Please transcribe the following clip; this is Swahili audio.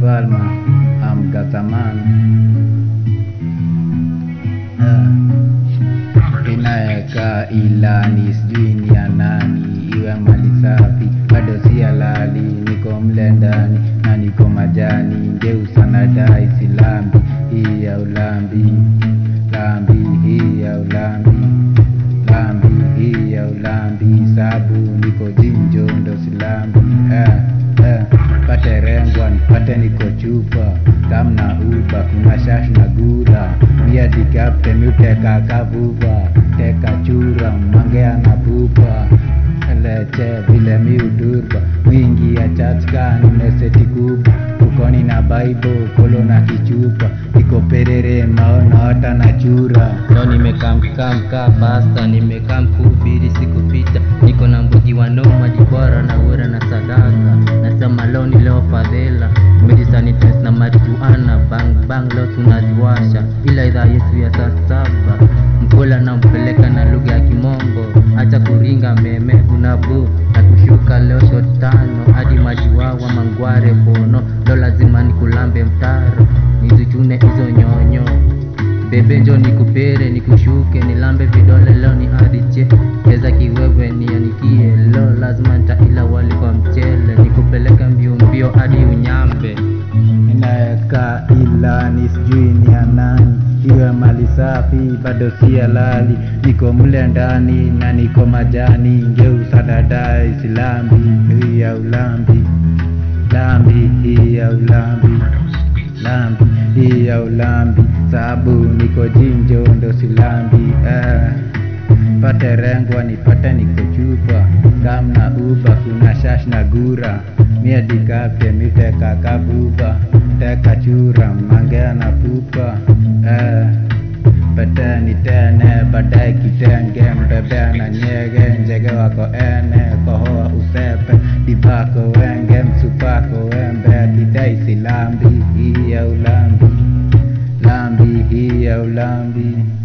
falma amgazaman inaeka ilani sijui ni ya nani iwe mali safi bado si halali niko mle ndani na niko majani ngeusa na dai silambi hii ya ulambi lambi hii ya ulambi lambi hii ya ulambi sabu niko jinjo ndo silambi eh, eh. pate rengwa nipate niko chupa kamna uba kuna shash na gura mia dikapte miuteka kavuva teka chura mangea na pupa leche vile miudurba wingi ya chatka nimeseti kubwa ukoni na baibo kolo na kichupa iko perere maonaota na chura leo nimekamkamka pasta nimekam kuhubiri sikupita niko na mbugi wa noma dibora na ura na sadaka nasema leo ni leo fadhela mejisanitize na marijuana bang bang leo tunaziwasha ila idhaa yetu ya saa saba mkola nampeleka na lugha ya kimombo acha kuringa meme unabu na kushuka leo shot tano hadi majiwawa mangware bono leo lazima nikulambe mtaro nizichune hizo nyonyo bebe njo nikupere nikushuke nilambe vidole leo ni adiche cheza kiwewe nianikie leo lazima ntaila wali kwa mchele nikupeleka mbio mbio hadi unyambe inaeka ilani sijui ni ya nani iwe mali safi bado si halali niko mle ndani na niko majani ngeusa dadai silambi hii ya ulambi lambi hii ya ulambi lambi hii ya ulambi sabu niko jinjo ndo silambi eh. pate rengwa nipate niko chupa kamna uba kuna shash na gura mie dikapte miteka kabuba teka chura mangea na pupa eh. peteni tene baadaye kitenge mbebea na nyege njege wako ene kohoa usepe divako wenge msupako wembe kidai silambi hii ya ulambi lambi hii ya ulambi